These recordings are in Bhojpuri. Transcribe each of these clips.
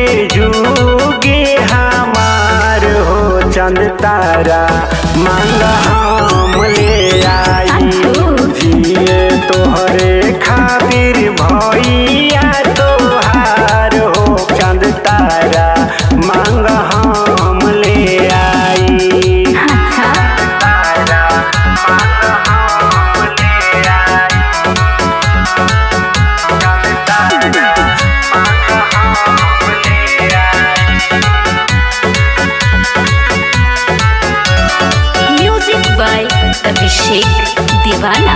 जुगे हमार हो चंद तारा मांग हम ले आई जिए तोहरे खातिर भैया तोहार हो चंद तारा मांग हम ले आई अच्छा तारा मांग हम ले आई चंद तारा मांग हम ले आई म्यूजिक बाय अभिषेक दीवाना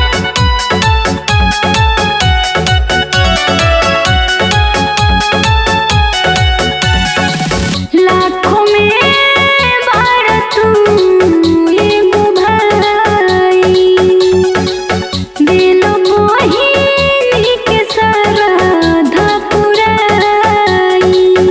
लाखों में बार तू एगो भाई दिल मोहिनी के सरधा पुराई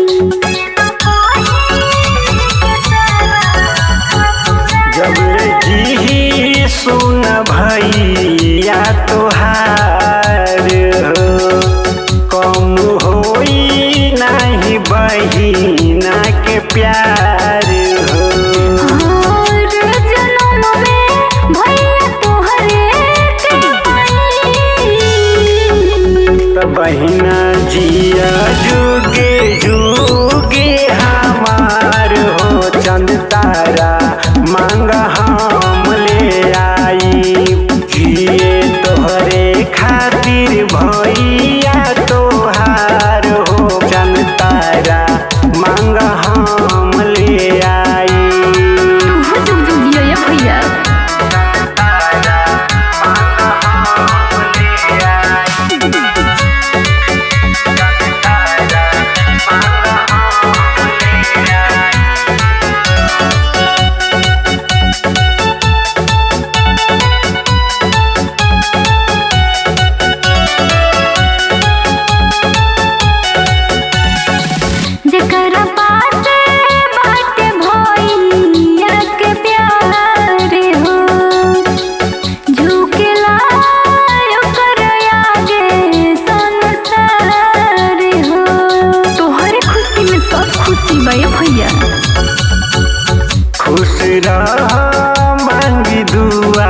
जब जी सुन भैया तोहार हो कम होई नहीं बहिना के प्यार हो और जन्म में भैया तोहरे के पाई त बहिना जिया जुगे जुगे हमार हो चंद तारा मांग हम ले आई जिए तोहरे खातिर भैया तोहार हो चंद तारा मांग हम ले आई तू जुग जुग जियो ये भैया तारा मांग हम ले आई तारा मांग हम ले आई जेकरा पास बाटे भैया के प्यार हो झुकेला ओकर आगे संसार हो तोहरे खुशी में सब खुशी बा ये भैया खुश रह मांगी दुआ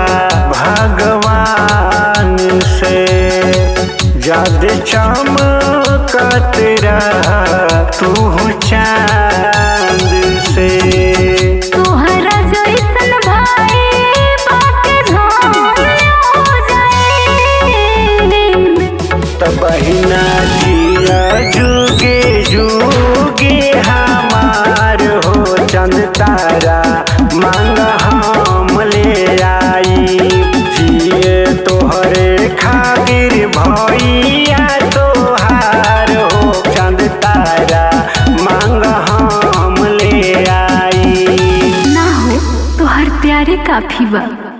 भगवान से जद चमकत रह तू चांद से तोहरा जैसन भाई बाटे धन हो जाए त बहिना जिया जुगे जुगे हमार हो चंद तारा मांग हम ले आई जिए तोहरे खातिर भैया तोहार हो चंद तारा मांग हम ले आई ना हो तो हर प्यारे काफी बा